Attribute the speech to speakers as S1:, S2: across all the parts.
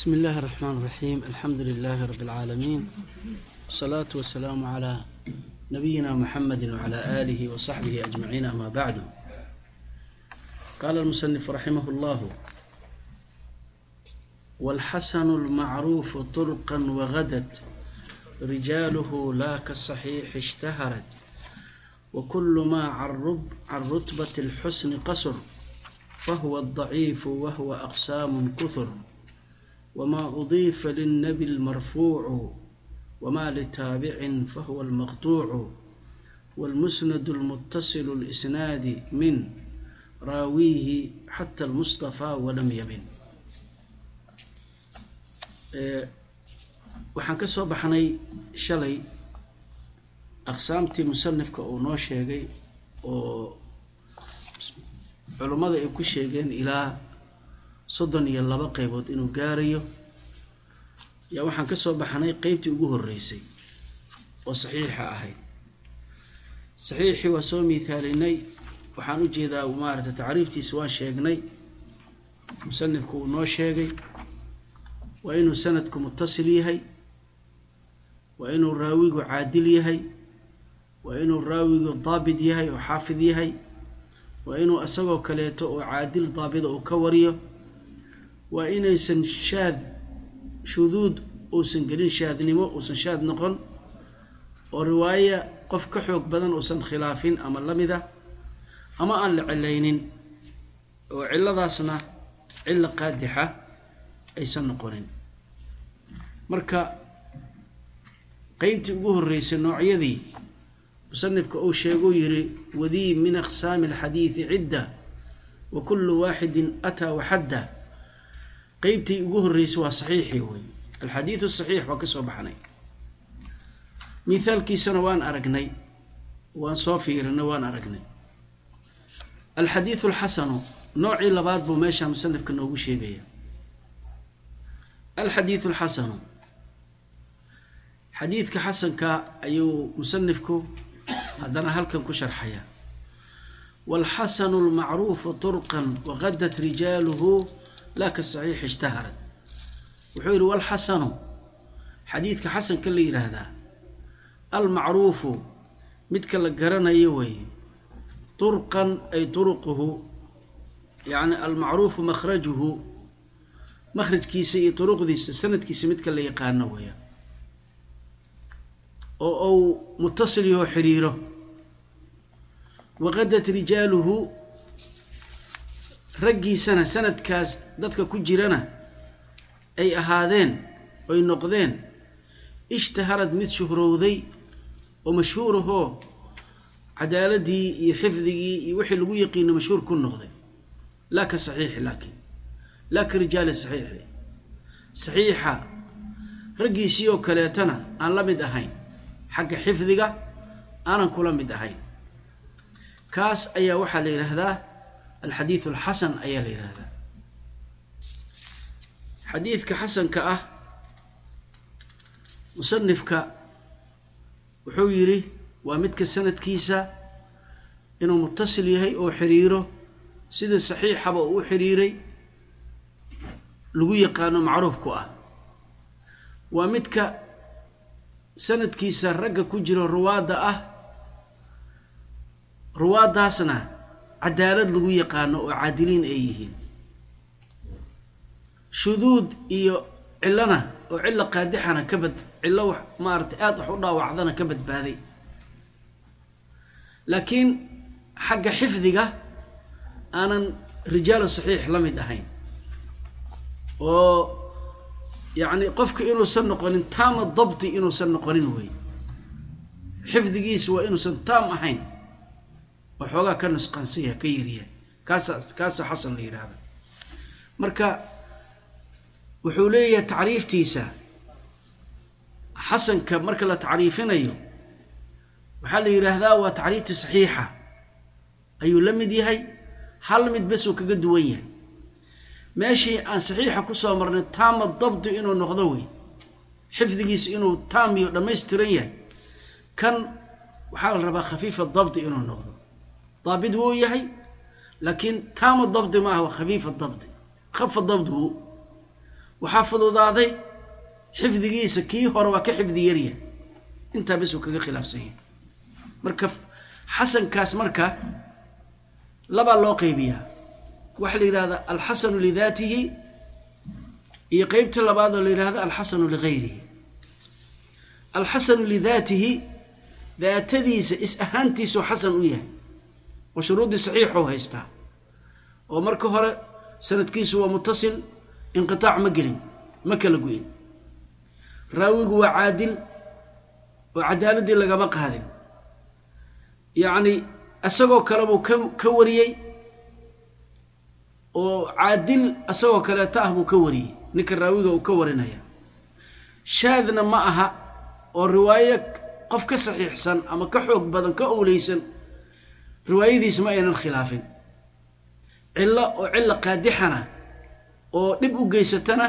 S1: بسم الله الرحمن الرحيم الحمد لله رب العالمين والصلاة والسلام على نبينا محمد وعلى آله وصحبه أجمعين أما بعد قال المصنف رحمه الله والحسن المعروف طرقا وغدت رجاله لا كالصحيح اشتهرت وكل ما عن رتبة الحسن قصر فهو الضعيف وهو أقسام كثر وما أضيف للنبي المرفوع وما لتابع فهو المقطوع والمسند المتصل الإسناد من راويه حتى المصطفى ولم يبن waxaan ka soo baxnay shalay aqsaamtii musanifka uu noo sheegay oo culummada ay ku sheegeen ilaa soddon iyo laba qaybood inuu gaarayo yaa waxaan ka soo baxnay qeybtii ugu horreysay oo saxiixa ahayd saxiixii waa soo miithaalinay waxaan u jeedaa maaragtay tacriiftiisa waan sheegnay musanifku uu noo sheegay waa inuu sanadku mutasil yahay waa inuu raawigu caadil yahay waa inuu raawigu daabit yahay oo xaafid yahay waa inuu isagoo kaleeto oo caadil daabida uu ka wariyo waa inaysan shaad shuduud uusan gelin shaadnimo uusan shaad noqon oo riwaaya qof ka xoog badan uusan khilaafin ama la mid ah ama aan la cilaynin oo cilladaasna cillo qaadixa aysan noqonin marka qeybtii ugu horreysay noocyadii musanifka uu sheeguu yidhi wadii min aqsaami alxadiidi cidda wa kullu waaxidin ataa waxadda qeybtii ugu horreysay waa saxiixii wey alxadiidu saxiix waa ka soo baxnay mithaalkiisana waan aragnay waan soo fiirinay waan aragnay alxadiidu alxasanu noocii labaad buu meesha musanifka noogu sheegaya alxadiidu alxasanu xadiidka xasanka ayuu musanifku haddana halkan ku sharxaya waalxasanu almacruufu turqan waqadat rijaaluhu laa kasaxiix ishtaharat wuxuu yidhi walxasanu xadiidka xasanka la yidhaahdaa almacruufu midka la garanayo weeye turqan ay turuquhu yacni almacruufu makhrajuhu makhrajkiisa iyo turuqdiisa sanadkiisa midka la yaqaano weeyaan oo uu mutasil yaho xidhiiro waqadat rijaaluhu raggiisana sanadkaas dadka ku jirana ay ahaadeen oy noqdeen ishtaharad mid shuhrowday oo mashhuurahoo cadaaladii iyo xifdigii iyo wixii lagu yaqiino mashhuur ku noqday laa ka saxiixi laakiin laa ka rijaali saxiixi saxiixa raggiisii oo kaleetana aan la mid ahayn xagga xifdiga aanan kula mid ahayn kaas ayaa waxaa la yidhaahdaa alxadiidu alxasan ayaa la yidhaahdaa xadiidka xasanka ah musanifka wuxuu yidhi waa midka sanadkiisa inuu mutasil yahay oo xidhiiro sida saxiixaba uu u xidhiiray lagu yaqaano macruufku ah waa midka sanadkiisa ragga ku jiro ruwaadda ah ruwaaddaasna cadaalad lagu yaqaano oo caadiliin ay yihiin shuduud iyo cillona oo cillo qaadixana ka bad cillo wax maaragtay aada wax u dhaawacdana ka badbaaday laakiin xagga xifdiga aanan rijaalu saxiix la mid ahayn oo yacni qofka inuusan noqonin taama dabti inuusan noqonin wey xifdigiisu waa inuusan taam ahayn oo xoogaa ka nusqansaya ka yaryahay kaasa kaasa xasan la yidhaahda marka wuxuu leeyahay tacriiftiisa xasanka marka la tacriifinayo waxaa la yidhaahdaa waa tacriifti saxiixa ayuu la mid yahay hal mid bes uu kaga duwan yahay meeshii aan saxiixa kusoo marnay taama dabdi inuu noqdo wey xifdigiisu inuu taam iyo dhammaystiran yahay kan waxaa la rabaa khafiifa dabdi inuu noqdo daabit wuu yahay laakiin taama dabdi maaha waa khafiifa dabdi khafa dabdigu waxaa fududaaday xifdigiisa kii hore waa ka xifdi yarya intaa bes uu kaga khilaafsan yahay marka xasankaas marka labaa loo qeybiyaa waxaa la yidhahdaa alxasanu lidaatihi iyo qeybta labaad oo la yidhahda alxasanu ligayrihi alxasanu lidaatihi daatadiisa is ahaantiisuu xasan u yahay oo shuruuddii saxiixuu haystaa oo marka hore sanadkiisu waa mutasil inqitaac ma gelin ma kala go-in raawigu waa caadil oo cadaaladdii lagama qaadin yacni isagoo kale buu ka ka wariyey oo caadil isagoo kaleeta ah buu ka wariyey ninka raawiga uu ka warinaya shaadna ma aha oo riwaayo qof ka saxiixsan ama ka xoog badan ka owleysan riwaayadiisa ma aynan khilaafin cillo oo cilla qaadixana oo dhib u geysatana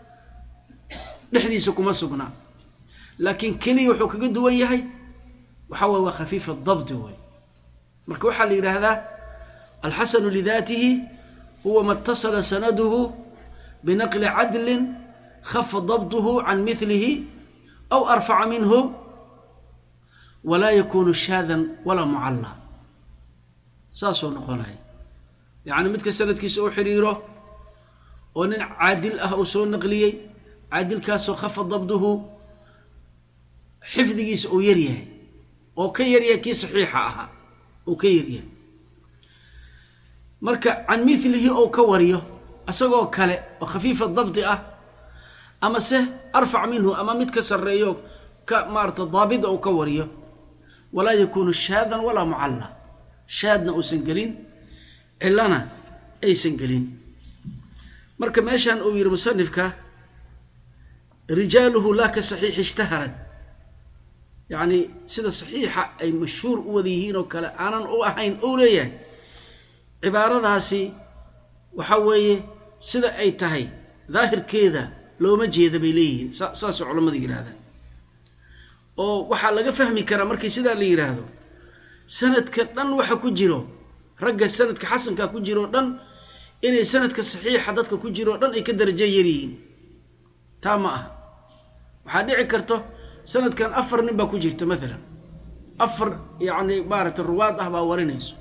S1: dhexdiisa kuma sugnaa laakiin keliya wuxuu kaga duwan yahay waxaa waye waa khafiifa dabdi wey marka waxaa la yidhaahdaa alxasanu lidaatihi huwa ma اtasala sanaduhu binaqli cadlin khafa dabduhu can milihi aw arfaca minhu walaa yakunu shaadan walaa mucalla saasuu noqonaya yacni midka sanadkiisa u xidhiiro oo nin caadil ah uu soo naqliyey caadilkaasoo khafa dabduhu xifdigiisa uu yaryahay oo ka yaryahay kii saxiixa ahaa uu ka yaryahay marka can milihi ou ka wariyo isagoo kale oo khafiifa dabdi ah ama se arfac minhu ama mid ka sarreeyo ka maarata daabida uu ka wariyo walaa yakunu shaadan walaa mucalla shaadna uusan gelin cillana aysan gelin marka meeshan uu yidhi musanifka rijaaluhu laa ka saxiixi ishtaharad yacni sida saxiixa ay mashhuur u wada yihiin oo kale aanan u ahayn ou leeyahay cibaaradaasi waxa weeye sida ay tahay daahirkeeda looma jeeda bay leeyihiin sa saasoo culammada yidhahdaan oo waxaa laga fahmi karaa markii sidaa la yidhaahdo sanadka dhan waxa ku jiro ragga sanadka xasanka ku jiro o dhan inay sanadka saxiixa dadka ku jiro o dhan ay ka darajo yar yihiin taa ma aha waxaa dhici karto sanadkan afar nin baa ku jirta maalan afar yacni maaragtay ruwaad ah baa warinayso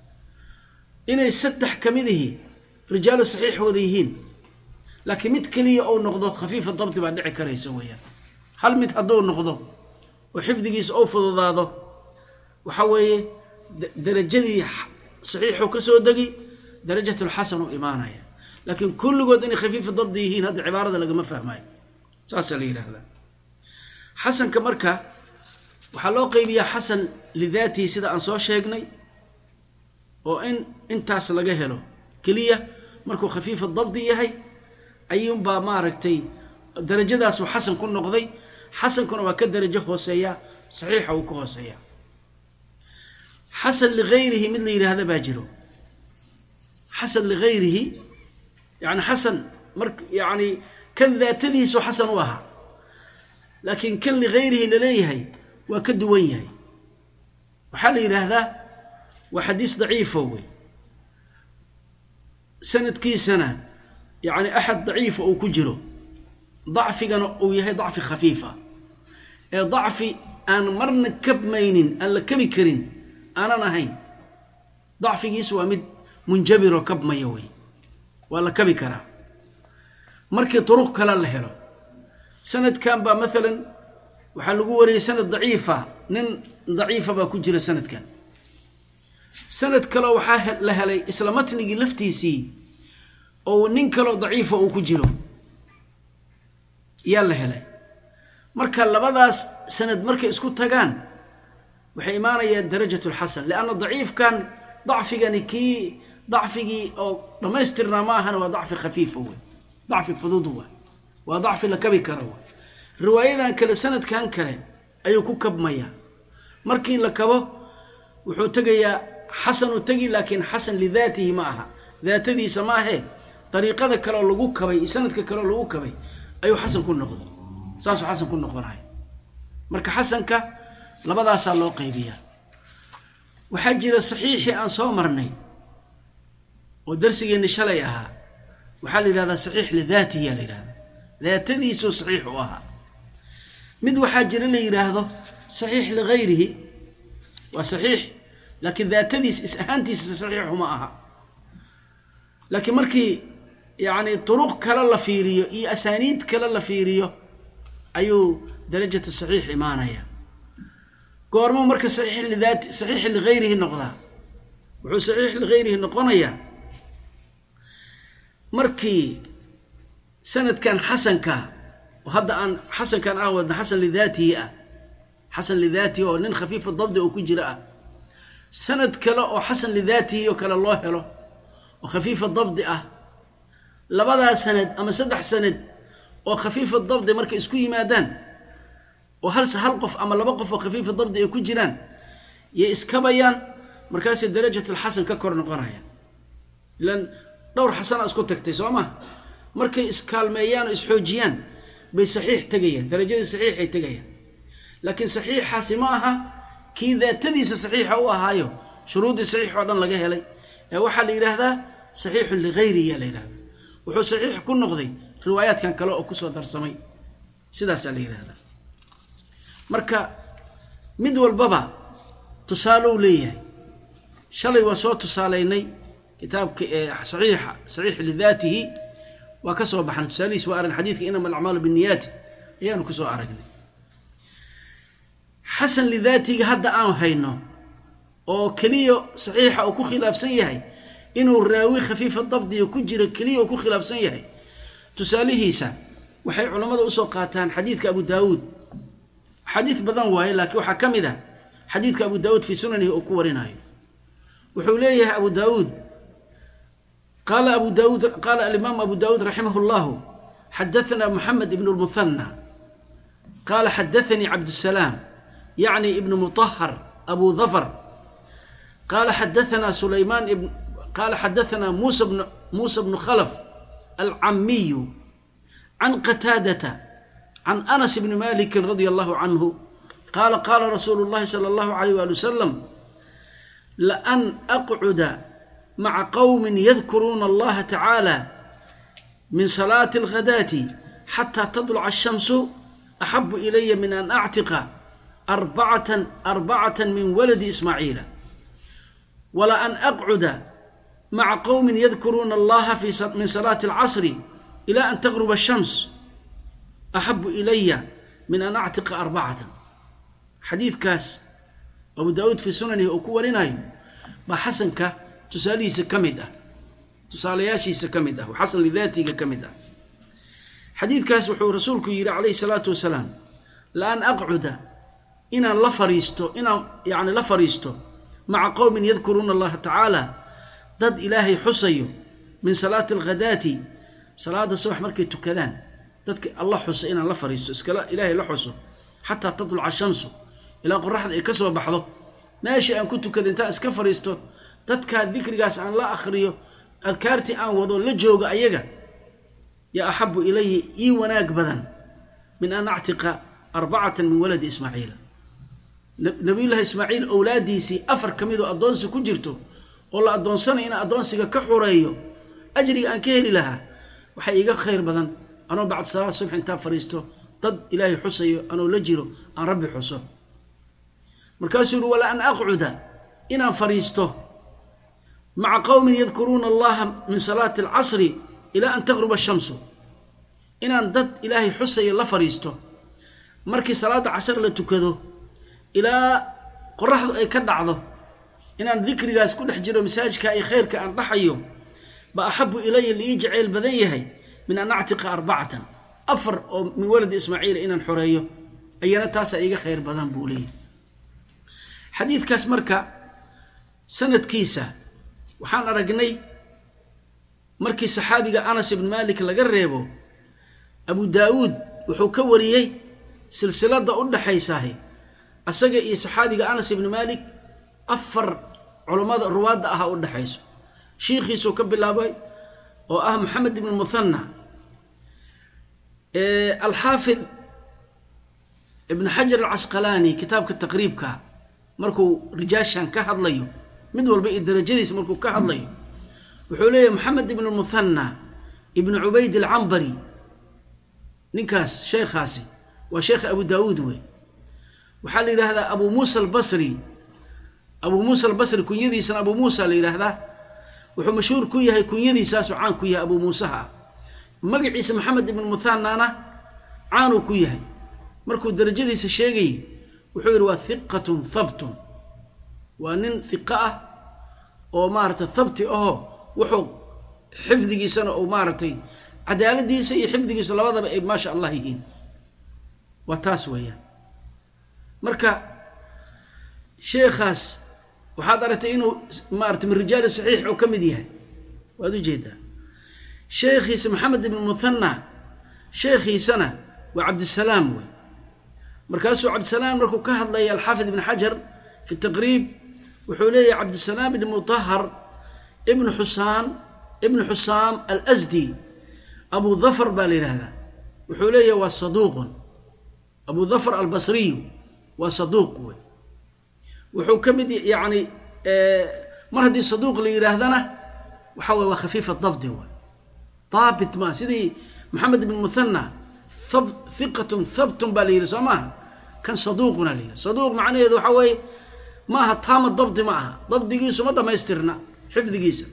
S1: inay saddex ka midihi rijaalu saxiix wada yihiin laakiin mid keliya ou noqdo khafiifa dabdi baa dhici karaysa weeyaan hal mid hadduu noqdo oo xifdigiisa ou fududaado waxa weeye darajadii saxiixuu ka soo degi darajatulxasan u imaanaya laakiin kulligood inay khafiifa dabdi yihiin hadda cibaarada lagama fahmayo saasaa la yidhaahdaa xasanka marka waxaa loo qeybiyaa xasan lidaatihi sida aan soo sheegnay oo in intaas laga helo keliya markuu khafiifa dabdi yahay ayuunbaa maaragtay darajadaasuu xasan ku noqday xasankuna waa ka darajo hooseeya saxiixa uu ka hooseeya xasan ligayrihi mid la yidhaahda baa jiro xasan ligayrihi yani xasan mar yani kan daatadiisu xasan u ahaa laakiin kan ligayrihi laleeyahay waa ka duwan yahay waxaa la yidhaahdaa waa xadiis daciifo wey sanadkiisana yani axad daciifa uu ku jiro dacfigana uu yahay dacfi khafiifa ee dacfi aan marna kabmaynin aan la kabi karin aanan ahayn dacfigiisu waa mid munjabiroo kabmaya wey waa la kabi karaa markii duruq kale la helo sanadkan baa maalan waxaa lagu wariyey sanad daciifa nin daciifa baa ku jira sanadkan sanad kaleo waxaa la helay isla matnigii laftiisii oo nin kaloo daciifa uu ku jiro yaa la helay marka labadaas sanad markay isku tagaan waxay imaanayaan darajat lxasan lianna daciifkan dacfigani kii dacfigii oo dhammaystirnaa ma ahana waa dacfi khafiifa wey dacfi fudud wa waa dacfi la kabi kara wa riwaayadan kale sanadkan kale ayuu ku kabmayaa markii la kabo wuxuu tegayaa xasanu tegi laakiin xasan lidaatihi ma aha daatadiisa ma ahee dariiqada kaleoo lagu kabay iyo sanadka kaleoo lagu kabay ayuu xasan ku noqday saasuu xasan ku noqonaya marka xasanka labadaasaa loo qaybiyaa waxaa jira saxiixii aan soo marnay oo darsigeenni shalay ahaa waxaa la yidhahdaa saxiix lidaatihi yaa la yidhahdaa daatadiisuu saxiix u ahaa mid waxaa jira la yidhaahdo saxiix ligayrihi waa saxiix laakiin daatadiis is ahaantiisa saxiixu ma aha laakiin markii yacni duruq kale la fiiriyo iyo asaaniid kale la fiiriyo ayuu darajatu saxiix imaanaya goormo marka saxiix lidaati saxiix ligayrihi noqdaa wuxuu saxiix ligayrihi noqonayaa markii sanadkan xasanka oo hadda aan xasankan ah wadna xasan lidaatihi ah xasan lidaatihi oo nin khafiifa dabdi oo ku jira ah sanad kale oo xasan lidaatihi oo kale loo helo oo khafiifa dabdi ah labadaa sanad ama saddex sanad oo khafiifa dabdi markay isku yimaadaan oo hal hal qof ama laba qof oo khafiifa dabdi ay ku jiraan yay iskabayaan markaasay darajatulxasan ka kor noqonayaan ilan dhowr xasana isku tagtay soo ma markay iskaalmeeyaan oo isxoojiyaan bay saxiix tegayaan darajadii saxiixay tegayaan laakiin saxiixaasi ma aha kii daatadiisa saxiixa u ahaayo shuruuddii saxiix oo dhan laga helay ee waxaa la yidhaahdaa saxiixun ligayrihi la yidhahdaa wuxuu saxiix ku noqday riwaayaadkan kale oo kusoo darsamay sidaasaa la yidhahdaa marka mid walbaba tusaalow leeyahay shalay waa soo tusaalaynay kitaabka saxiixa saxiix lidaatihi waa ka soo baxnay tusaalihiis waa aragn xadiidka inama alacmaalu binniyaati ayaanu kusoo aragnay xasan lidaatiga hadda aan hayno oo keliya saxiixa uu ku khilaafsan yahay inuu raawi khafiifa dabdiga ku jiro keliya uu ku khilaafsan yahay tusaalihiisa waxay culammada usoo qaataan xadiidka abu daawuud xadiid badan waaye laakiin waxaa ka mid ah xadiidka abu daawuud fii sunanihi uu ku warinayo wuxuu leeyahay abu daawuud qaala abu daawuud qaala alimaam abu daawuud raximah اllahu xadaثna moxamed ibn اlmuhanى qaala xadaثanii cabdالsalaam yacni ibn muطahar abu dhafar qaala xadaثna sulaymaan ibn qaala xadaثna musa bn musa bnu khalf alcamiyu can qataadata can anas bni maliki radi allahu canhu qaala qaala rasuulu اllahi salى اllahu عalيyh wali wasalam laan aqcuda maca qowmin yadkuruuna allaha tacaala min salaati alghadaati xataa tadluca ashamsu axabu ilaya min an actiqa arbacatan arbacatan min waladi ismaaciila wala an aqcuda maca qowmin yadkuruuna allaha min salaati alcasri ila an tagruba ashams axabu ilaya min an actiqa arbacatan xadiidkaas abu daawuud fii sunanihi uu ku warinayo baa xasanka tusaalihiisa ka mid ah tusaalayaashiisa ka mid ah xasan lidaatiga ka mid ah xadiidkaas wuxuu rasuulku yidhi calayhi salaatu wasalaam laan aqcuda inaan la fariisto inaan yacni la fariisto maca qowmin yadkuruuna allaha tacaala dad ilaahay xusayo min salaati alghadaati salaada subax markay tukadaan dadka alla xusa inaan la fariisto iskala ilaahay la xuso xataa tatluca shamsu ilaa qoraxda ay ka soo baxdo meeshii aan ku tukada intaan iska fadhiisto dadkaa dikrigaas aan la akhriyo adkaartii aan wado la joogo ayaga yaa axabu ilayi ii wanaag badan min an actiqa arbacatan min waladi ismaaciila nabiyullaahi ismaaciil owlaadiisii afar ka midoo addoonsi ku jirto oo la addoonsanayo inaan addoonsiga ka xureeyo ajriga aan ka heli lahaa waxay iiga khayr badan anoo bacd salaad subx intaan fadhiisto dad ilaahay xusayo anoo la jiro aan rabbi xuso markaasuu yihi wala an aqcuda inaan fadhiisto maca qowmin yadkuruuna allaha min salaati alcasri ilaa an taqruba ashamsu inaan dad ilaahay xusayo la fadhiisto markii salaadda casar la tukado ilaa qoraxdu ay ka dhacdo inaan dikrigaas ku dhex jiro masaajidka iyo khayrka aan dhaxayo ba axabu ilaya liii jacayl badan yahay min an actiqa arbacatan afar oo min waladi ismaaciila inaan xoreeyo ayana taasaa iiga khayr badan buu leeyahy xadiidkaas marka sanadkiisa waxaan aragnay markii saxaabiga anas ibn malik laga reebo abu daawuud wuxuu ka wariyey silsiladda u dhaxaysaahi asaga iyo saxaabiga anas ibni malik afar culammada ruwaadda aha u dhexayso shiikhiisuu ka bilaabay oo ah moxamed ibn muhanna alxaafid ibn xajar alcasqalaani kitaabka taqriibka markuu rijaashan ka hadlayo mid walba iyo darajadiisa markuu ka hadlayo wuxuu leeyahy moxamed ibn muhanna ibn cubayd alcambari ninkaas sheekhaasi waa sheekha abu daawuud wey waxaa la yidhaahdaa abu muusa albasri abu muusa albasri kunyadiisana abu muusa la yidhaahdaa wuxuu mashhuur ku yahay kunyadiisaasuu caan ku yahay abu muusaha ah magaciisa maxamed ibn muhanana caanuu ku yahay markuu darajadiisa sheegayay wuxuu yidhi waa hiqatun habtun waa nin hiqo ah oo maaragtay habti ahoo wuxuu xifdigiisana uu maaragtay cadaaladiisa iyo xifdigiisa labadaba ay maasha allah yihiin waa taas weeyaan marka sheekhaas waxaad aragtay inuu maarata min rijaali saxiix oo ka mid yahay waad ujeedaa sheekhiisa maxamed ibn muhanna sheekhiisana waa cabdisalaam wey markaasuu cabdisalaam markuu ka hadlaya alxaafid ibn xajar fi taqriib wuxuu leeyahay cabdisalaam ibn mutahar ibn xusaan ibn xusaam alsdi abu dhafar baa la yidhahdaa wuxuu leeyahay waa saduuqun abu dhafar albasriyu waa saduuq wey wuxuu ka mid yani mar haddii saduuq la yidhaahdana waxa weye waa khafiifa dabdi wey daabit ma sidii maxamed ibn muhanna hiqatun habtun baa la yidhi soo maaha kan saduuquna la yidhi saduuq macnaheedu waxa weeye ma aha taama dabdi ma aha dabdigiisu ma dhammaystirna xifdigiisa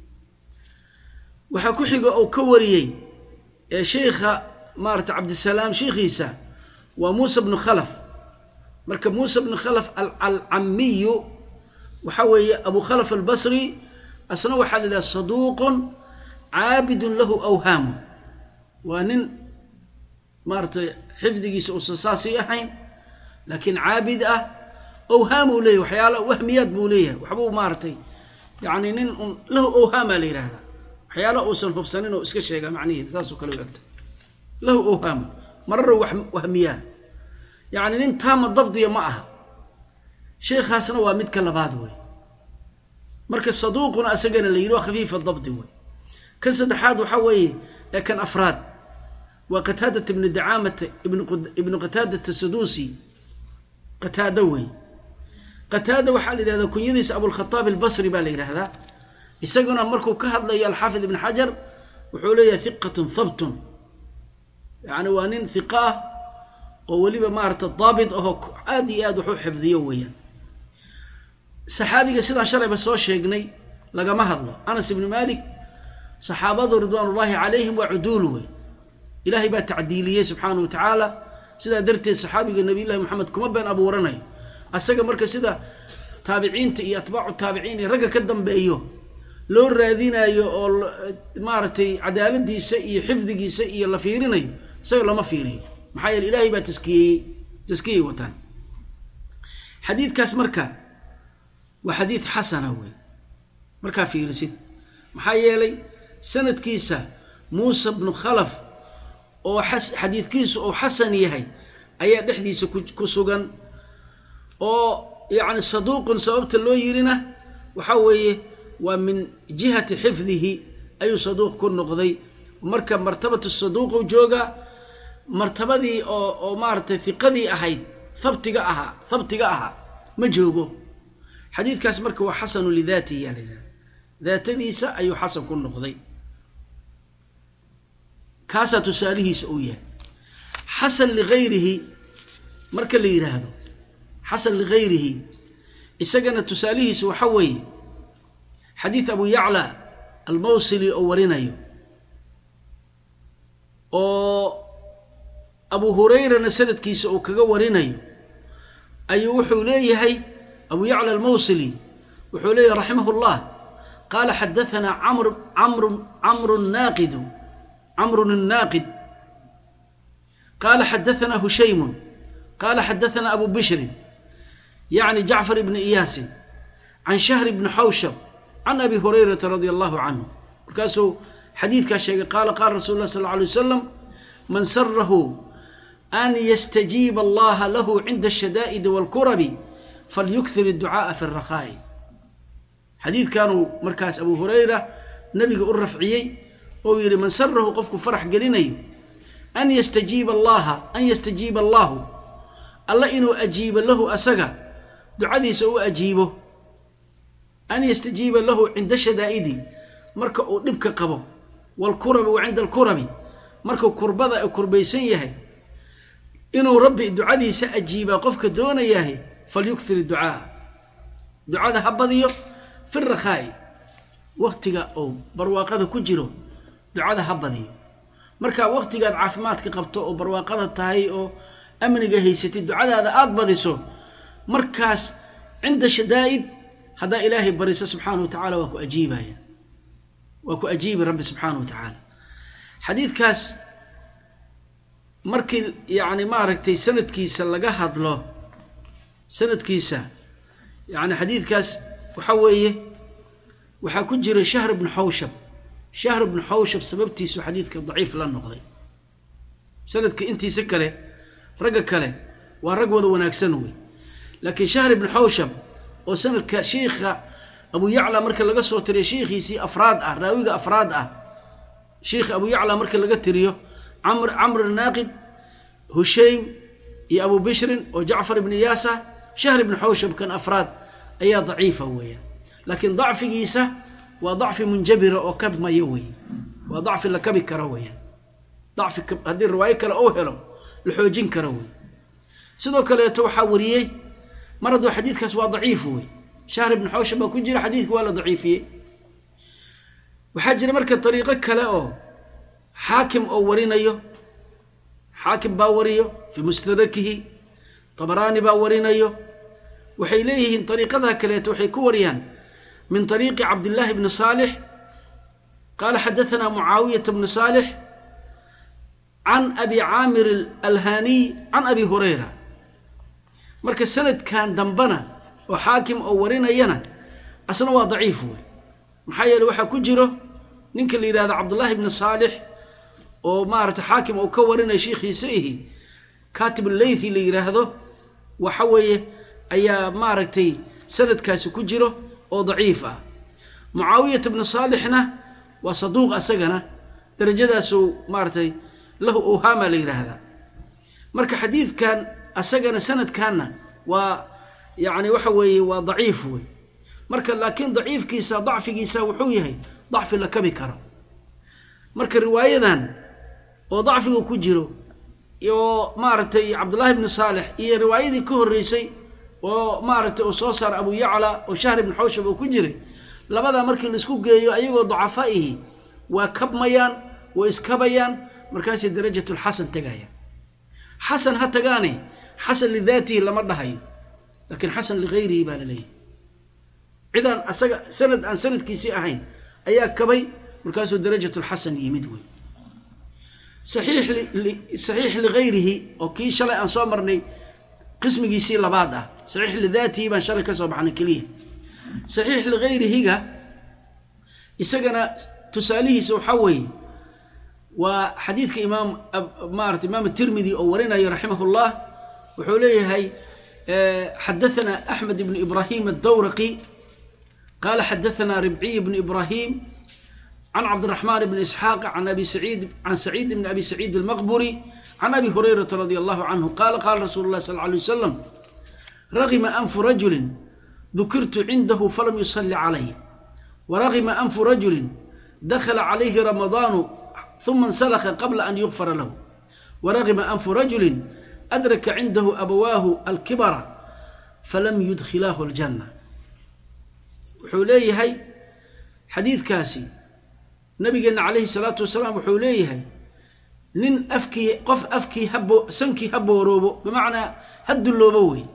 S1: waxaa ku xiga oo ka wariyey ee sheikha maarata cabdisalaam sheikhiisa waa muusa bnu khalaf marka muusa bnu khalaf alcamiyu waxa weeye abu khalaf albasri asna waxaa la yidhaha saduuqun caabidun lahu awhaamu waa nin maaratay xifdigiisa uusan saasii ahayn laakiin caabid ah awhaamuu leeyahy waxyaala wahmiyaad buu leeyahay waxbuu maaratay yani nin un lahu awhaamaa la yidhaahdaa waxyaala uusan hubsanin oo iska sheegaa macniheeda saasoo kale u egta lahu awhaamu mararo wahmiyaa yacni nin taama dabdiya ma aha sheekhaasna waa midka labaad wey marka saduuquna asagana la yidhi waa khafiifa dabdi wey kan saddexaad waxaa weeye ee kan afraad waa qataadata ibnu dacaamata ibnu qataadata saduusi qataada wey qataada waxaa la yidhahdaa kunyadiisa abulkhataab albasri baa la yidhaahdaa isaguna markuu ka hadlayo alxaafid ibn xajar wuxuu leeyahay hiqatun habtun yani waa nin hiqa ah oo weliba maarata daabit ahoo aad iyo aad wax u xifdiyo weeyaan saxaabiga sidaan shalayba soo sheegnay lagama hadlo anas ibnu malik saxaabadu ridwaan ullaahi calayhim waa cuduul wey ilaahay baa tacdiiliyey subxaana wa tacaala sidaa darteed saxaabiga nabiy llahi moxamed kuma been abuuranayo asaga marka sida taabiciinta iyo atbaacu taabiciin iyo ragga ka dambeeyo loo raadinayo oo maaragtay cadaaladiisa iyo xifdigiisa iyo la fiirinayo isaga lama fiiriyo maxaa yeele ilaahay baa taskiyeeyey taskiyey wataan xadiidkaas marka waa xadiid xasana wey markaa fiirisid maxaa yeelay sanadkiisa muusa bnu khalaf oo xadiidkiisu uu xasan yahay ayaa dhexdiisa ku sugan oo yacni saduuqun sababta loo yirina waxaa weeye waa min jihati xifdihi ayuu saduuq ku noqday marka martabatu saduuqu joogaa martabadii oo oo maaragtay hiqadii ahayd habtiga ahaa habtiga ahaa ma joogo xadiidkaas marka waa xasanu lidaatihi yaa la yidhahda daatadiisa ayuu xasan ku noqday kaasaa tusaalihiisa uu yahay xasan ligayrihi marka la yidhaahdo xasan ligayrihi isagana tusaalihiisa waxa weeye xadiid abu yacla almawsili oo warinayo oo abu hurayrana sanadkiisa uu kaga warinayo ayuu wuxuu leeyahay abu yacla almawsili wuxuu leeyahay raximah llah qaala xadaanaa camr camru camru naaqidu camrun الnaaqid qaala xadaanaa hushaymun qaala xadaanaa abu bishrin yacni jacfar ibni iyaasin can shahr ibni xawshab can abi hurayrata radia allahu canhu markaasuu xadiidkaa sheegay qaala qaala rasul lah sal lla alay wasalam man sarahu an yastajiiba allaha lahu cinda ashadaa'idi wاlkurabi falyukthir الducaaءa fi الrakhaa'i xadiidkanuu markaas abu hurayra nabiga u rafciyey ou yidhi man sarahu qofku farax gelinayo an yastajiiba allaha an yastajiiba allahu alla inuu ajiibo lahu asaga ducadiisa u ajiibo an yastajiiba lahu cinda shadaa'idi marka uu dhibka qabo waalkurabi wa cinda alkurabi markuu kurbada kurbaysan yahay inuu rabbi ducadiisa ajiibaa qofka doonayahay falyukthir ducaa ducada ha badiyo fi rakhaa'i waktiga oo barwaaqada ku jiro ducada ha badiyo marka waktigaad caafimaadka qabto oo barwaaqada tahay oo amniga haysatid ducadaada aada badiso markaas cinda shadaa'id haddaa ilaahay bariso subxaana wa tacala waa ku ajiibaya waa ku ajiibi rabbi subxaana wa tacaala xadiidkaas markii yacni maaragtay sanadkiisa laga hadlo sanadkiisa yacni xadiidkaas waxa weeye waxaa ku jira shahr bnu xawshab shahr bnu xawshab sababtiisu xadiidka daciif la noqday sanadka intiisa kale ragga kale waa rag wada wanaagsan wey laakiin shahr ibnu xawshab oo sanadka shiikha abu yacla marka laga soo tiriyo shiikhiisii afraad ah raawiga afraad ah shiikha abu yacla marka laga tiriyo camr camr naaqid hushaym iyo abu bishrin oo jacfar ibni yaasa shahr ibnu xawshab kan afraad ayaa daciifa weeyaan laakiin dacfigiisa waa dacfi munjabira oo kabmaya weeye waa dacfi la kabi karo weeyaan dacfi haddii riwaayo kale ou helo la xoojin karo wey sidoo kaleeto waxaa wariyey mar hadduu xadiidkaas waa daciif wey shahr ibnu xawshab baa ku jira xadiidka waa la daciifiyey waxaa jira marka dariiqo kale oo xaakim oo warinayo xaakim baa wariyo fii mustadrakihi tabaraani baa warinayo waxay leeyihiin dariiqadaa kaleeto waxay ku wariyaan min طariiqi cabdillaahi bni saalix qaala xadaثana mucaawiyata bni saalix can abi caamir alhaniy can abi hurayra marka sanadkan dambana oo xaakim oo warinayana asna waa daciif wey maxaa yeele waxaa ku jiro ninka la yidhahdo cabdullaahi bni saalix oo maaragtay xaakim oo ka warinaya shiikhiisa ihi katib leythi la yidhaahdo waxa weeye ayaa maaragtay sanadkaasi ku jiro oo daciif ah mucaawiyata bni saalixna waa saduuq asagana darajadaasuu maaragtay lahu owhaama la yidhaahdaa marka xadiidkan asagana sanadkanna waa yacni waxa weeye waa daciif wey marka laakiin daciifkiisa dacfigiisa wuxuu yahay dacfi la kabi karo marka riwaayadan oo dacfiga ku jiro oo maaragtay cabdullaahi bni saalix iyo riwaayadii ka horreysay oo maaragtay uu soo saara abu yacla oo shahr ibnu xawshab oo ku jiray labadaa markii laisku geeyo ayagoo dacafaa'ihi waa kabmayaan waa iskabayaan markaasay darajatulxasan tegayaan xasan ha tagaane xasan lidaatihi lama dhahayo laakiin xasan ligayrihi baa la leeyahy cidaan asaga sanad aan sanadkiisii ahayn ayaa kabay markaasuu darajatulxasan yimid wey saxiix saxiix ligayrihi oo kii shalay aan soo marnay qismigiisii labaad ah saxiix lidaatihi baan shalay ka soo baxnay keliya saxiix ligayrihiga isagana tusaalihiisa waxaa weeye waa xadiidka imaam maarata imaam tirmidi oo warinayo raximah llah wuxuu leeyahay xadaثana axmed ibn ibrahim aلdawraqi qala xadaثana ribciy bn ibrahim can cabdالرaحman bn isxaaq an abi saciid can saciid bn abi saciid اlmaqburi can abi hurayrata radi allahu canhu qala qala rasulu اlah sal ه alيه wasalam ragima anfu rajuli dukirtu cindahu falam yusali calayh waragima anfu rajuli dakla calayhi ramadaanu ثuma انسلخ qabla an yغfara lahu waragima anfu rajuli adraka cindahu abawaahu alkibara falam yudkhilaahu اljanna wuxuu leeyahay xadiidkaasi nabigeena calayhi الsalaatu wasalaam wuxuu leeyahay nin afkii qof afkii habo sankii ha booroobo bimacnaa ha dulloobo wey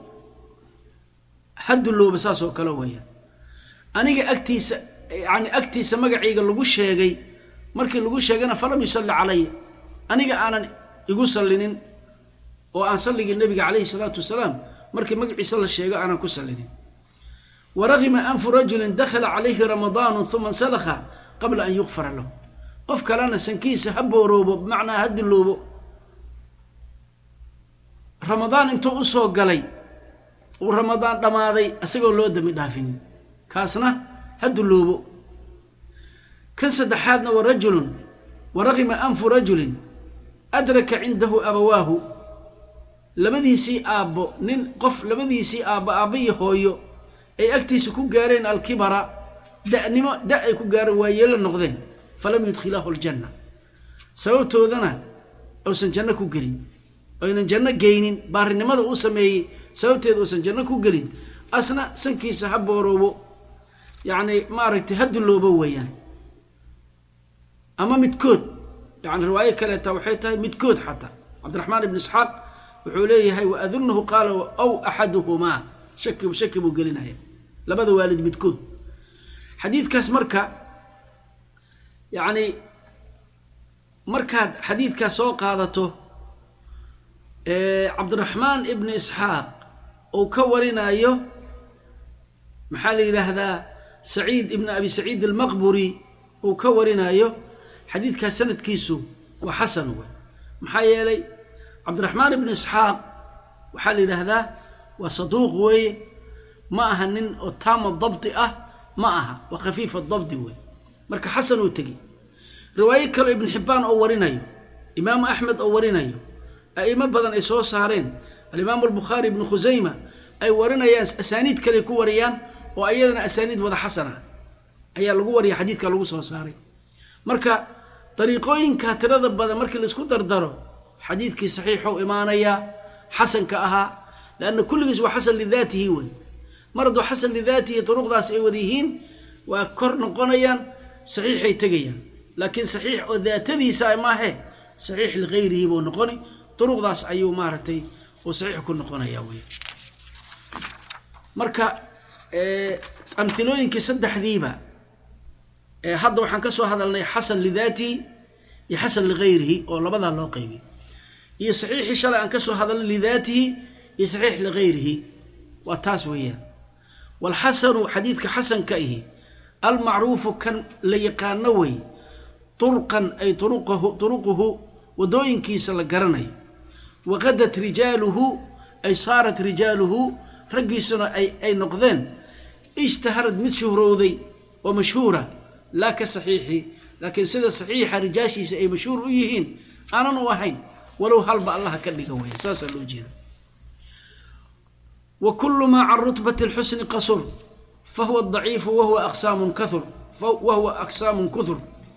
S1: ha dulloobo saas oo kale weeyaan aniga agtiisa yani agtiisa magacayga lagu sheegay markii lagu sheegana falam yusalli calaya aniga aanan igu sallinin oo aan salligii nebiga calayhi salaatu wasalaam markii magaciisa la sheego aanan ku sallinin waragima anfu rajulin dakhala calayhi ramadaanu uma insalakha qabla an yukfara lahu qof kalena sankiisa ha booroobo bimacnaa ha dilloobo ramadaan intuu usoo galay uu ramadaan dhammaaday isagoo loo dami dhaafinin kaasna ha dulloobo kan saddexaadna wa rajulun waragima anfu rajulin adraka cindahu abawaahu labadiisii aabbo nin qof labadiisii aabbo aabba iyo hooyo ay agtiisa ku gaareen alkibara da'nimo da ay ku gaareen waa yeelo noqdeen falam yudkhilaahu aljanna sababtoodana uusan janno ku gelin oynan janno geynin baarinimada uu sameeyey sababteeda uusan janno ku gelin asna sankiisa ha booroobo yacni maaragtay ha dulloobo weeyaan ama midkood yani riwaayo kaleeta waxay tahay midkood xataa cabdiraxmaan ibn isxaaq wuxuu leeyahay waadunahu qaala aw axaduhumaa shaki shaki buu gelinaya labada waalid midkood xadiidkaas marka yacni markaad xadiidkaas soo qaadato cabdiraxmaan ibni isxaaq uu ka warinayo maxaa la yidhaahdaa saciid ibni abi saciid almaqburi uu ka warinayo xadiidkaas sanadkiisu waa xasan wey maxaa yeelay cabdiraxmaan ibni isxaaq waxaa la yidhaahdaa waa saduuq weeye ma aha nin oo taama dabdi ah ma aha waa khafiifa dabdi wey marka xasan uu tegi riwaayo kaleo ibn xibbaan oo warinayo imaamu axmed oo warinayo a'imo badan ay soo saareen alimaamu albukhaari ibnu khusayma ay warinayaan asaaniid kale ku wariyaan oo ayadana asaaniid wada xasana ayaa lagu wariya xadiidka lagu soo saaray marka dariiqooyinka tirada badan markii laisku dardaro xadiidkii saxiixou imaanayaa xasanka ahaa leanna kulligiis waa xasan lidaatihi wey mar hadduu xasan lidaatihi duruqdaas ay wada yihiin waa kor noqonayaan saxiixay tegayaan laakiin saxiix oo daatadiisa maahe saxiix ligayrihi buu noqoni duruqdaas ayuu maaragtay uu saxiix ku noqonaya wey marka amhilooyinkii saddexdiiba hadda waxaan ka soo hadalnay xasan lidaatihi iyo xasan ligayrihi oo labadaa loo qaybiyay iyo saxiixii shalay aan ka soo hadalnay lidaatihi iyo saxiix ligayrihi waa taas weeyaan walxasanu xadiidka xasanka ihi almacruufu kan la yaqaano wey turqan ay turuqahu turuquhu waddooyinkiisa la garanayo waqadat rijaaluhu ay saarat rijaaluhu raggiisuna ay ay noqdeen ishtaharad mid shuhrowday oo mashhuura laa ka saxiixi laakiin sida saxiixa rijaashiisa ay mashhuur u yihiin aanan u ahayn walow halba allaha ka dhiga weya saasaa loo jeeda wa kullu maa can rutbati lxusni qasur fahuwa daciifu wahuwa aqsaamun kaur wahuwa aqsaamun kuhur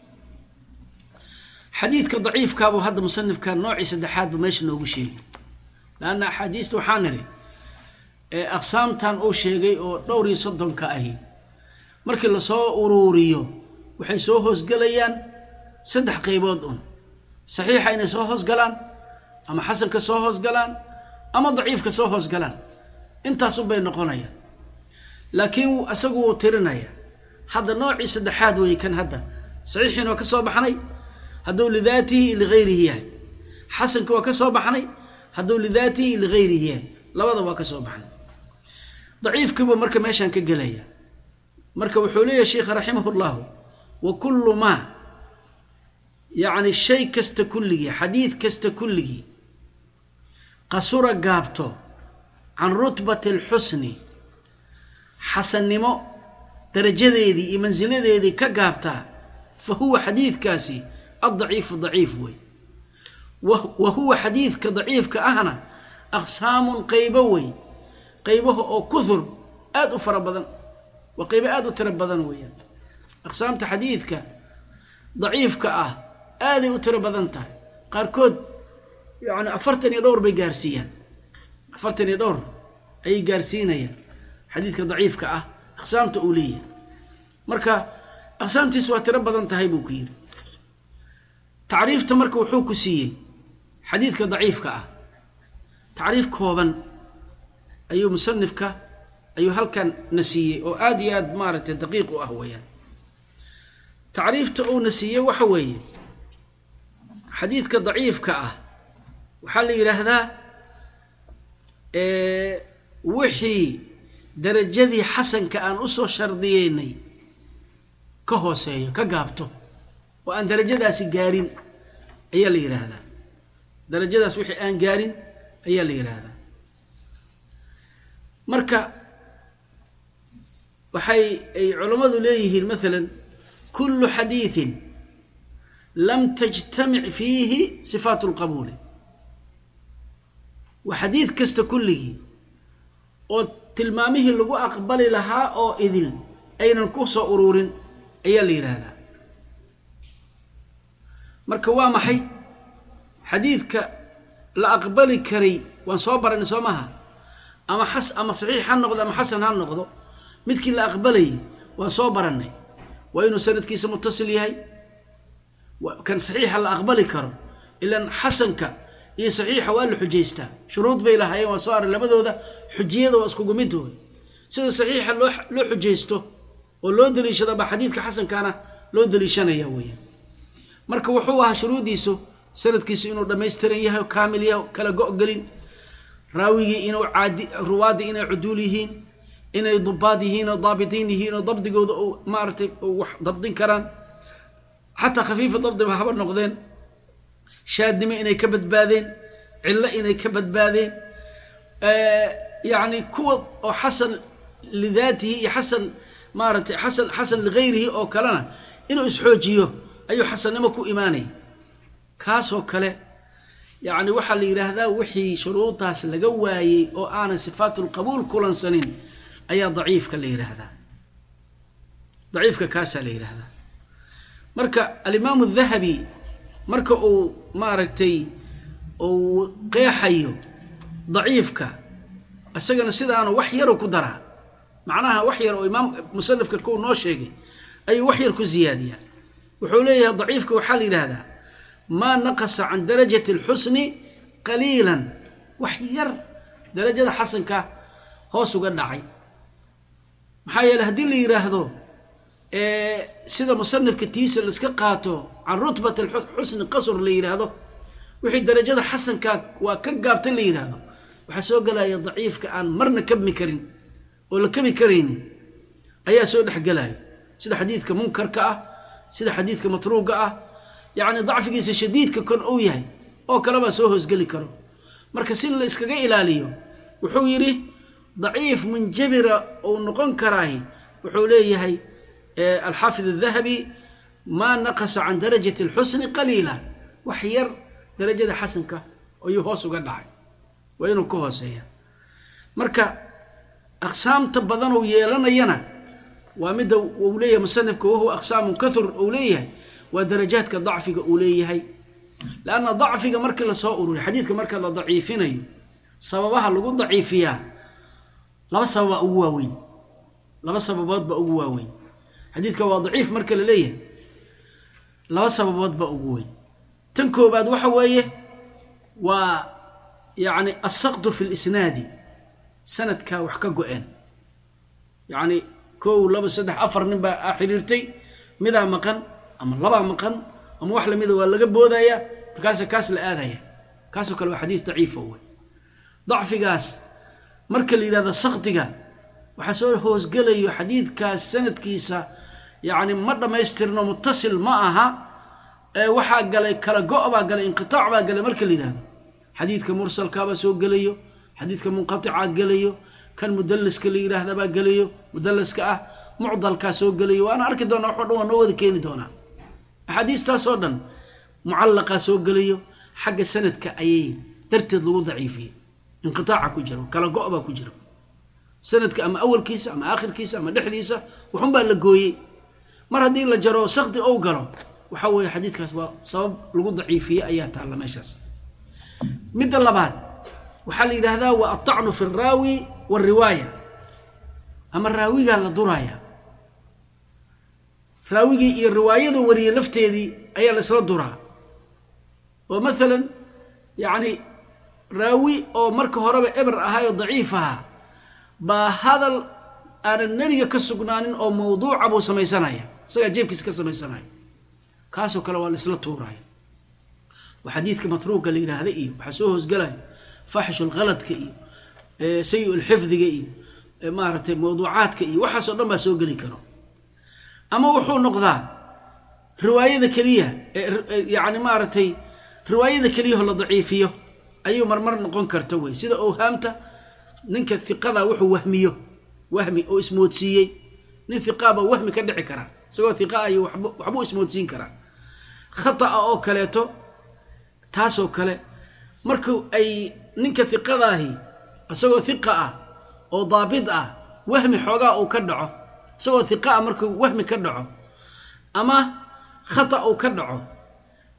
S1: xadiidka daciifkaabuu hadda musanifka noocii saddexaad buu meesha noogu sheegay laanna axaadiista waxaa niri aqsaamtan uu sheegay oo dhowr iyo soddonka ahi markii lasoo uruuriyo waxay soo hoosgelayaan saddex qaybood un saxiixa inay soo hoosgalaan ama xasanka soo hoosgalaan ama daciifka soo hoosgalaan intaasun bay noqonayaan laakiin isagu wuu tirinaya hadda noocii saddexaad weeye kan hadda saxiixiina waa ka soo baxnay hadduu lidaatihi ligayrihi yahay xasanka waa ka soo baxnay hadduu lidaatihi ligayrihi yahay labada waa ka soo baxnay daciifkiibuu marka meeshaan ka gelaya marka wuxuu leeyahay sheikha raximah llahu wa kullu maa yacni shay kasta kulligii xadiid kasta kulligii qasura gaabto can rutbati alxusni xasannimo darajadeedii iyo mansiladeedii ka gaabtaa fa huwa xadiidkaasi addaciifu daciif wey wa huwa xadiidka daciifka ahna aqsaamun qaybo wey qaybaha oo kuhur aada u fara badan waa qaybo aada u tiro badan weeyaan aqsaamta xadiidka daciifka ah aaday u tiro badan tahay qaarkood yacni afartan iyo dhowr bay gaarsiiyaan afartan iyo dhowr ayay gaarsiinayaan xadiidka daciifka ah aqsaamta uu leeyahay marka aqsaamtiis waa tiro badan tahay buu ku yidhi tacriifta marka wuxuu ku siiyey xadiidka daciifka ah tacriif kooban ayuu musanifka ayuu halkan na siiyey oo aada iyo aada maaragtay daqiiq u ah weeyaan tacriifta uuna siiyey waxa weeye xadiidka daciifka ah waxaa la yidhaahdaa wixii darajadii xasanka aan usoo shardiyeynay ka hooseeyo ka gaabto oo aan darajadaasi gaarin ayaa la yidhaahdaa darajadaas wixii aan gaarin ayaa la yidhaahdaa marka waxay ay culammadu leeyihiin maalan kullu xadiidin lam tajtamic fiihi sifaatu lqabuuli waa xadiid kasta kulligii oo tilmaamihii lagu aqbali lahaa oo idil aynan ku soo uruurin ayaa la yidhaahdaa marka waa maxay xadiidka la aqbali karay waan soo baranay soo maaha ama xas ama saxiix ha noqdo ama xasan ha noqdo midkii la aqbalayay waan soo barannay waa inuu sanadkiisa mutasil yahay kan saxiixa la aqbali karo ilaan xasanka iyo saxiixa waa la xujaystaa shuruud bay lahaayeen waa soo array labadooda xujiyada waa iskugu mid wey sida saxiixa loo loo xujaysto oo loo daliishado baa xadiidka xasankaana loo daliishanaya weeyaan marka wuxuu ahaa shuruuddiisu sanadkiisu inuu dhammaystiran yahay oo kaamil yahay kala go-gelin raawigii inuu caadi ruwaaddii inay cuduul yihiin inay dubaad yihiin oo daabitiin yihiin oo dabdigooda uu maaragtay wax dabdin karaan xataa khafiifa dabdiba haba noqdeen shaadnimo inay ka badbaadeen cillo inay ka badbaadeen yacni kuwa oo xasan lidaatihi iyo xasan maaragtay xasan xasan ligayrihi oo kalena inuu isxoojiyo ayuu xasannimo ku imaanaya kaasoo kale yacni waxaa la yidhaahdaa wixii shuruudaas laga waayey oo aanan sifaatulqabuul kulansanin ayaa daciifka la yidhaahdaa daciifka kaasaa la yidhaahdaa marka alimaamu dahabi marka uu maaragtay uu qeexayo daciifka isagana sidaanu wax yaru ku daraa macnaha wax yar oo imaam musanifka kuu noo sheegay ayuu wax yar ku ziyaadiyaa wuxuu leeyahay daciifka waxaa la yidhaahdaa maa naqasa can darajati alxusni qaliilan wax yar darajada xasanka hoos uga dhacay maxaa yeele haddii la yidhaahdo sida musanifka tiisa laiska qaato can rutbat alxusni qasr la yidhaahdo wixii darajada xasanka waa ka gaabta la yidhaahdo waxaa soo gelaya daciifka aan marna kabmi karin oo la kabi karaynin ayaa soo dhexgelaya sida xadiidka munkarka ah sida xadiidka matruuga ah yacni dacfigiisa shadiidka kon uu yahay oo kalebaa soo hoosgeli karo marka si la iskaga ilaaliyo wuxuu yidhi daciif munjabira uu noqon karaahi wuxuu leeyahay alxaafid الdahabi maa naqasa can darajati اlxusni qaliila wax yar darajada xasanka ayuu hoos uga dhacay waa inuu ka hooseeya marka aqsaamta badan uu yeelanayana waa midda uu leeyahay musanifka wahuwa aqsaamun kahur uu leeyahay waa darajaadka dacfiga uu leeyahay lanna dacfiga markii lasoo ururiy xadiidka marka la daciifinayo sababaha lagu daciifiyaa laba sababaa ugu waaweyn laba sababood baa ugu waaweyn xadiidka waa daciif marka la leeyahay laba sababood baa ugu weyn tan koobaad waxa weeye waa yacni assaqdu fi lisnaadi sanadkaa wax ka go-een yacni kow laba saddex afar nin baa a xiriirtay midaa maqan ama labaa maqan ama wax lamida waa laga boodaya markaasa kaas la aadaya kaasoo kale waa xadiis daciifa wey dacfigaas marka la yidhahdo sakdiga waxaa soo hoosgelayo xadiidkaas sanadkiisa yacni ma dhammaystirno mutasil ma aha ee waxaa galay kala go' baa galay inqitaac baa galay marka la yidhahdo xadiidka mursalkaabaa soo gelayo xadiidka munqaticaa gelayo kan mudalliska la yidhaahda baa gelayo mudalliska ah mucdalkaa soo gelayo waana arki doonaa waxo dhan waa noo wada keeni doonaa axaadiistaasoo dhan mucallaqaa soo gelayo xagga sanadka ayay darteed lagu daciifiyey inqitaaca ku jiro kala go' baa ku jiro sanadka ama awalkiisa ama aakhirkiisa ama dhexdiisa waxunbaa la gooyey mar haddii la jaro sakdi ou galo waxaa weeye xadiidkaas waa sabab lagu daciifiyey ayaa taalla meeshaas midda labaad waxaa la yidhaahdaa waa altacnu fi alraawi waalriwaaya ama raawigaa la duraaya raawigii iyo riwaayada wariyey lafteedii ayaa la isla duraa oo maalan yacni raawi oo marka horeba eber ahay oo daciif ahaa baa hadal aanan nebiga ka sugnaanin oo mawduuca buu samaysanaya isagaa jeebkiisa ka samaysanaya kaasoo kale waa la isla tuuraya waa xadiidka matruuga la yidhaahda iyo waxaa soo hoosgelaya faaxishu lkhaladka iyo sayi lxifdiga iyo maaragtay mawduucaadka iyo waxaasoo dhan baa soo geli karo ama wuxuu noqdaa riwaayada keliya yani maaragtay riwaayada keliyaho la daciifiyo ayuu marmar noqon karta wey sida owhaamta ninka hiqada wuxuu wahmiyo wahmi oo ismoodsiiyey nin hiqaabaa wahmi ka dhici karaa isagoo hiqa ayo waxbuu ismoodsiin karaa khata'a oo kaleeto taasoo kale marku ay ninka hiqadaahi isagoo hiqa ah oo daabit ah wahmi xoogaa uu ka dhaco isagoo hiqa ah markuu wahmi ka dhaco ama khata uu ka dhaco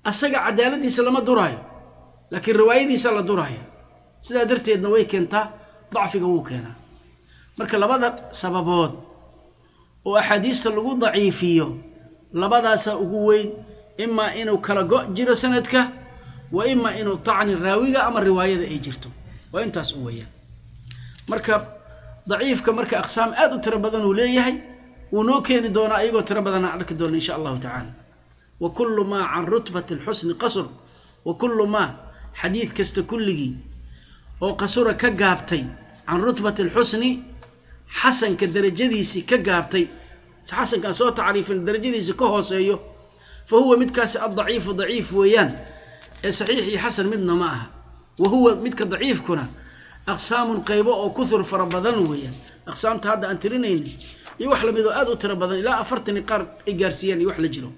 S1: asaga cadaaladiisa lama duraayo laakiin riwaayadiisa la duraayo sidaa darteedna way keentaa dacfiga wuu keenaa marka labada sababood oo axaadiista lagu daciifiyo labadaasaa ugu weyn imaa inuu kala go' jiro sanadka wa imaa inuu tacni raawiga ama riwaayada ay jirto waa intaas u weeyaan marka daciifka marka aqsaam aad u tiro badan uu leeyahay wuu noo keeni doonaa iyagoo tiro badan aan arki doona insha allahu tacaala wa kullu maa can rutbati alxusni qasr wa kullu maa xadiid kasta kulligii oo qasura ka gaabtay can rutbati alxusni xasanka darajadiisii ka gaabtay xasankaan soo tacriifin darajadiisii ka hooseeyo fa huwa midkaasi addaciifu daciif weeyaan ee saxiix iyo xasan midna ma aha wa huwa midka daciifkuna aqsaamun qaybo oo kuhur fara badan weeyaan aqsaamta hadda aan tirinayna iyo wax lamid oo aad u tiro badan ilaa afartani qaar ay gaarsiiyaan iyo wax la jiro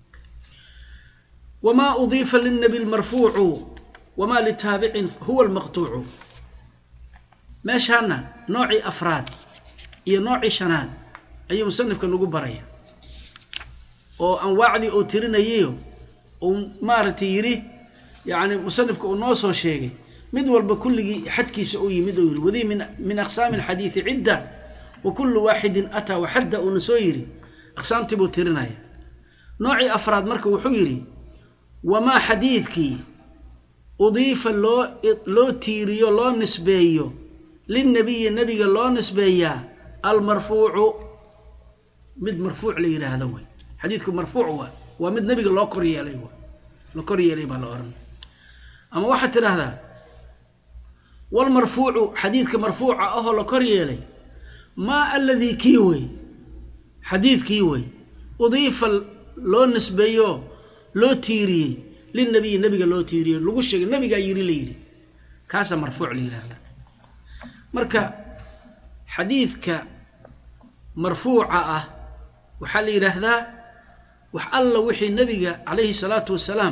S1: wamaa udiifa lilnabi lmarfuucu wamaa litaabicin huwa almaqtuucu meeshaana noocii afraad iyo noocii shanaad ayuu musanifka nagu baraya oo anwaacdii uu tirinayayo uu maaragtay yidhi yacni musanifka uu noo soo sheegay mid walba kulligii xadkiisa uu yimid uu yidhi wadii min min aqsaami alxadiidi cidda wa kullu waaxidin ataa waxadda uuna soo yidhi aqsaamtii buu tirinaya noocii afraad marka wuxuu yidhi wamaa xadiidkii udiifa loo loo tiiriyo loo nisbeeyo lilnabiyi nebiga loo nisbeeyaa almarfuucu mid marfuuc la yidhaahdo way xadiidku marfuuc waa waa mid nebiga loo kor yeelay waa la kor yeelay baa la odhan ama waxaad tidhaahdaa walmarfuucu xadiidka marfuuca ahoo la kor yeelay maa aladii kii wey xadiidkii wey udiifa loo nisbeeyo loo tiiriyey lilnabiyi nebiga loo tiiriyey lagu sheegay nebigaa yiri la yidhi kaasaa marfuuc la yidhahda marka xadiidka marfuuca ah waxaa la yidhaahdaa wax alla wixii nebiga calayhi salaatu wasalaam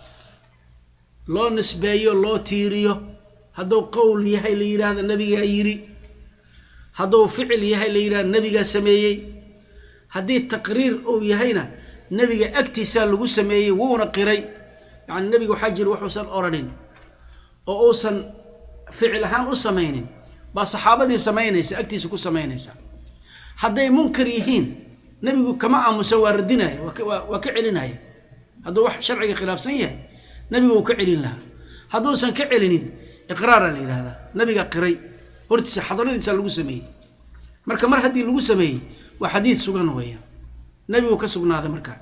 S1: loo nisbeeyo loo tiiriyo hadduu qowl yahay la yidhaahda nebigaa yidhi hadduu ficil yahay la yidhahda nebigaa sameeyey haddii taqriir uu yahayna nebiga agtiisaa lagu sameeyey wuuna qiray yacni nebiga waxaa jira waxuusan odhanin oo uusan ficil ahaan u samaynin baa saxaabadii samaynaysa agtiisa ku samaynaysa hadday munkar yihiin nebigu kama aamusa waa radinaya waa ka celinaya hadduu wax sharciga khilaafsan yahay nebigu wuu ka celin lahaa hadduusan ka celinin iqraara la yidhahdaa nebiga qiray hortiisa xadaradiisa lagu sameeyey marka mar haddii lagu sameeyey waa xadiid sugan weeyaan nebigu ka sugnaaday markaa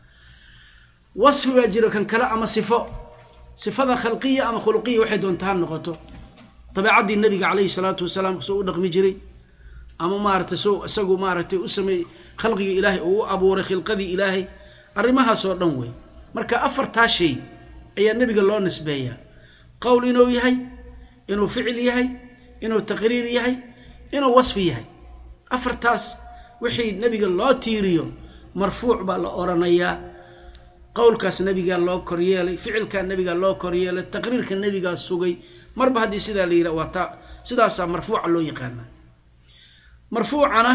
S1: wasfi baa jiro kan kale ama sifo sifada khalqiya ama khuluqiya waxay doonta ha noqoto dabeecaddii nebiga calayhi salaatu wasalaam soo u dhaqmi jiray ama maaragtay soo isagu maaragtay u sameeyey khalqigii ilaahay uu u abuuray khilqadii ilaahay arrimahaasoo dhan wey marka afartaa shay ayaa nebiga loo nisbeeyaa qowl inuu yahay inuu ficil yahay inuu taqriir yahay inuu wasfi yahay afartaas wixii nebiga loo tiiriyo marfuuc baa la odhanayaa qowlkaas nebigaa loo koryeelay ficilkaa nebigaa loo koryeelay taqriirka nebigaa sugay marba haddii sidaa la yidhaha waa taa sidaasaa marfuuca loo yaqaanaa marfuucana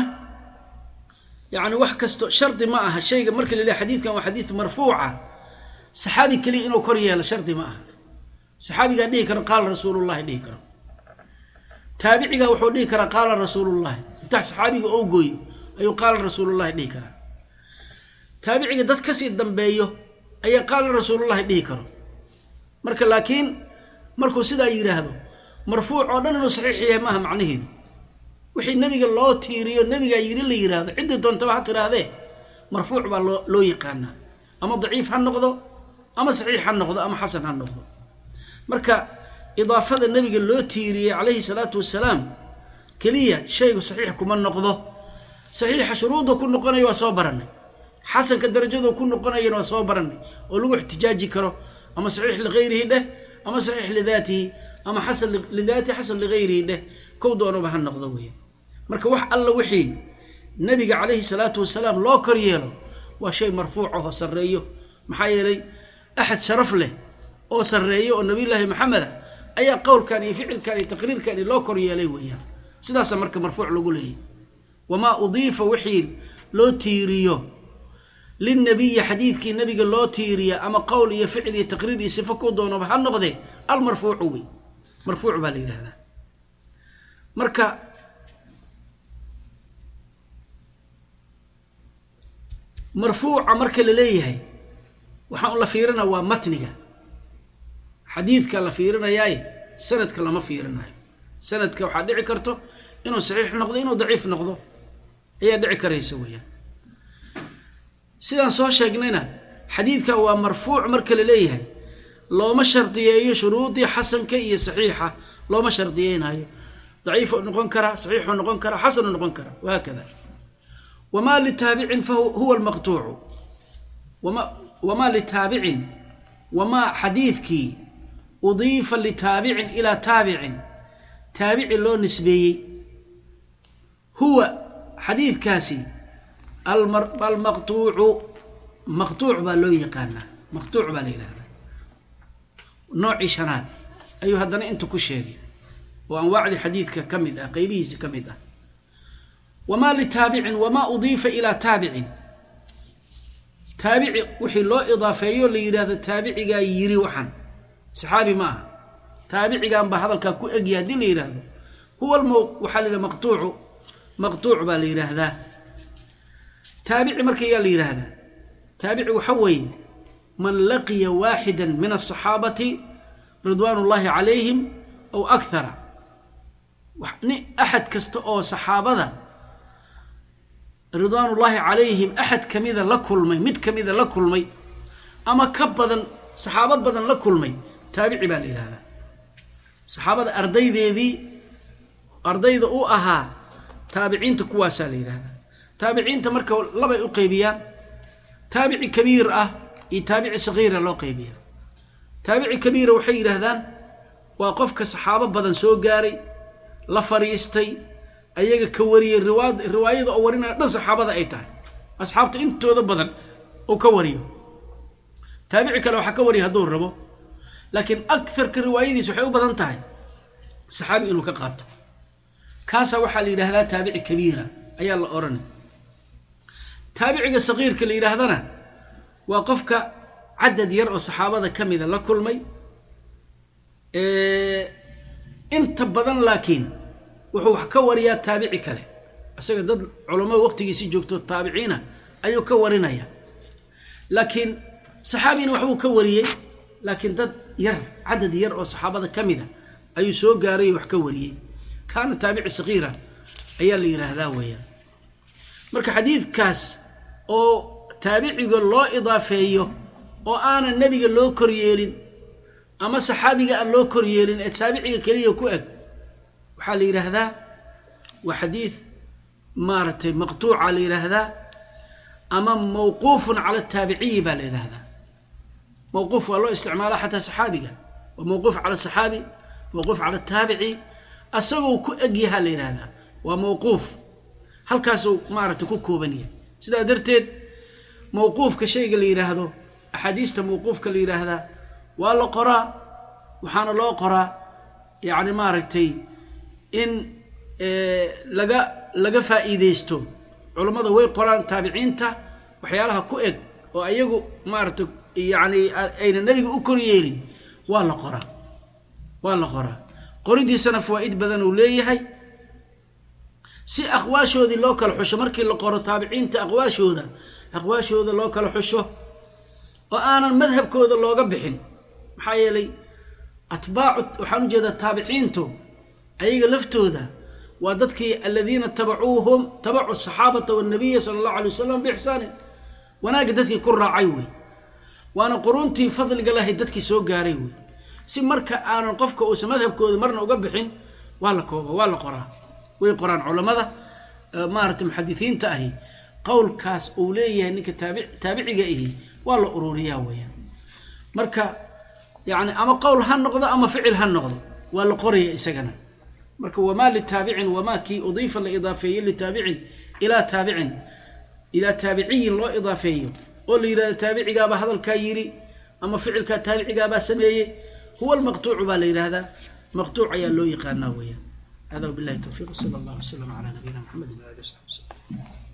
S1: yacni wax kasto shardi ma aha shayga marka la yidhaha xadiidkan waa xadiid marfuuca saxaabi keliya inuu kor yeelo shardi ma aha saxaabigaa dhihi karo qaala rasuulullahi dhihi karo taabicigaa wuxuu dhihi karaa qaala rasuulullahi intaa saxaabiga oo gooyo ayuu qaala rasuulullahi dhihi karaa taabiciga dad kasii dambeeyo ayaa qaala rasuulullahi dhihi karo marka laakiin markuu sidaa yidhaahdo marfuuc oo dhan inuu saxiix yahay maaha macnaheedu wixii nebiga loo tiiriyo nebigaa yidhi la yidhaahdo ciddii doontaba ha tidhaahdee marfuuc baa loo loo yaqaanaa ama daciif ha noqdo ama saxiix ha noqdo ama xasan ha noqdo marka idaafada nebiga loo tiiriyey calayhi salaatu wasalaam keliya shaygu saxiix kuma noqdo saxiixa shuruudda ku noqonaya waa soo barannay xasanka darajadu ku noqonayana waa soo barannay oo lagu ixtijaaji karo ama saxiix ligayrihi dheh ama saxiix lidaatihi ama xasan lidaatihi xasan ligayrihi dheh kow doonaba ha noqdo weya marka wax alla wixii nebiga calayhi salaatu wasalaam loo kor yeelo waa shay marfuuc ahoo sarreeyo maxaa yeelay axad sharaf leh oo sarreeyo oo nabiyullaahi maxameda ayaa qowlkan iyo ficilkan iyo taqriirkan iyo loo kor yeelay weeyaan sidaasaa marka marfuuc lagu leeyahy wamaa udiifa wixii loo tiiriyo lilnabiyi xadiidkii nabiga loo tiiriya ama qowl iyo ficil iyo taqriir iyo sifo ku doonaba ha noqdee almarfuucu wey marfuuc baa la yidhahdaa marka marfuuca marka la leeyahay waxaan la fiirina waa matniga xadiidka la fiirinayaaye sanadka lama fiirinayo sanadka waxaa dhici karto inuu saxiix noqdo inuu daciif noqdo ayaa dhici karaysa weeyaan sidaan soo sheegnayna xadiidka waa marfuuc marka la leeyahay looma shardiyeeyo shuruudii xasanka iyo saxiixa looma shardiyeynayo daciifuu noqon karaa saxiixuu noqon karaa xasanuu noqon karaa wahaakada wamaa litaabicin fahuwa almaqtuucu wama wamaa litaabicin wamaa xadiidkii udiifa litaabicin ilaa taabicin taabici loo nisbeeyey huwa xadiidkaasi almaqtuucu maqtuuc baa loo yaqaanaa maqtuuc baa la yidhahdaa noocii shanaad ayuu haddana inta ku sheegay oo anwaacdii xadiidka ka mid ah qeybihiisa ka mid ah wamaa litaabicin wamaa udiifa ilaa taabicin taabici wixii loo idaafeeyo la yidhahdo taabicigaa yiri waxaan saxaabi ma aha taabicigan baa hadalkaa ku egya haddii la yidhaahdo huwa alm waxaa la yidhaha maqtuucu maqtuuc baa la yidhaahdaa taabici marka yaa la yidhaahdaa taabici waxa weeye man laqiya waaxida min aلصaxaabati ridwaan ullahi calayhim aw akhara axad kasta oo saxaabada ridwaan ullaahi calayhim axad kamida la kulmay mid kamida la kulmay ama ka badan saxaabo badan la kulmay taabici baa la yidhahdaa saxaabada ardaydeedii ardayda u ahaa taabiciinta kuwaasaa la yidhahdaa taabiciinta marka labay u qeybiyaan taabici kabiir ah iyo taabici sagiira loo qeybiya taabici kabiira waxay yidhaahdaan waa qofka saxaabo badan soo gaaray la fadhiistay ayaga ka wariyey riwaad riwaayada oo warinaya dhan saxaabada ay tahay asxaabta intooda badan uu ka wariyo taabici kale waxaa ka wariya hadduu rabo laakiin akarka riwaayadiis waxay u badan tahay saxaabi inuu ka qaato kaasaa waxaa la yidhahdaa taabici kabiira ayaa la odhanay taabiciga sagiirka la yidhaahdana waa qofka cadad yar oo saxaabada ka mida la kulmay inta badan laakiin wuxuu wax ka wariyaa taabici kale isaga dad culammada waqtigiisii joogto taabiciina ayuu ka warinaya laakiin saxaabina waxbuu ka wariyey laakiin dad yar cadad yar oo saxaabada ka mida ayuu soo gaaray wax ka wariyey kaana taabici sagiira ayaa la yidhaahdaa weeyaan marka xadiidkaas oo taabiciga loo idaafeeyo oo aanan nebiga loo koryeelin ama saxaabiga aan loo koryeelin ee taabiciga keliya ku eg waxaa la yidhaahdaa waa xadiid maaragtay maqtuuca la yidhaahdaa ama mawquufun cala ataabiciyi baa la yidhaahdaa mawquuf waa loo isticmaalaa xataa saxaabiga waa mawquuf cala saxaabi mawquuf cala ataabici asagoo ku egyahaa la yidhaahdaa waa mawquuf halkaasuu maaragtay ku kooban yahay sidaa darteed mawquufka shayga la yidhaahdo axaadiista mawquufka la yidhaahdaa waa la qoraa waxaana loo qoraa yacni maaragtay in laga laga faa'iideysto culammada way qoraan taabiciinta waxyaalaha ku eg oo ayagu maaragtay yacni ayna nebiga u koryeelin waa la qoraa waa la qoraa qoridiisana fawaa'id badan uu leeyahay si aqwaashoodii loo kala xusho markii la qoro taabiciinta aqwaashooda aqwaashooda loo kala xusho oo aanan madhabkooda looga bixin maxaa yeelay atbaacu waxaan u jeedaa taabiciintu ayaga laftooda waa dadkii aladiina tabacuuhum tabacu saxaabata wanabiya sala allahu alay wasalam biixsaanin wanaagga dadkii ku raacay wey waana quruntii fadliga lahayd dadkii soo gaaray wey si marka aanan qofka uusan madhabkooda marna uga bixin waa la kooba waa la qoraa way qoraan culammada maaragtay muxadisiinta ahi qowlkaas uu leeyahay ninka taabi taabiciga ahi waa la ururiyaa weeyaan marka yacni ama qowl ha noqdo ama ficil ha noqdo waa la qoraya isagana marka wamaa litaabicin wamaa kii udiifa la idaafeeyo litaabicin ilaa taabicin ilaa taabiciyin loo idaafeeyo oo la yidhahdo taabicigaabaa hadalkaa yidhi ama ficilkaa taabicigaabaa sameeyey huwa almaqtuucu baa la yidhaahdaa maqtuuc ayaa loo yaqaanaa weeyaan هذا وبالله التوفيق صلى الله وسلم على نبينا محمد وعلى اله وصحبه وسلم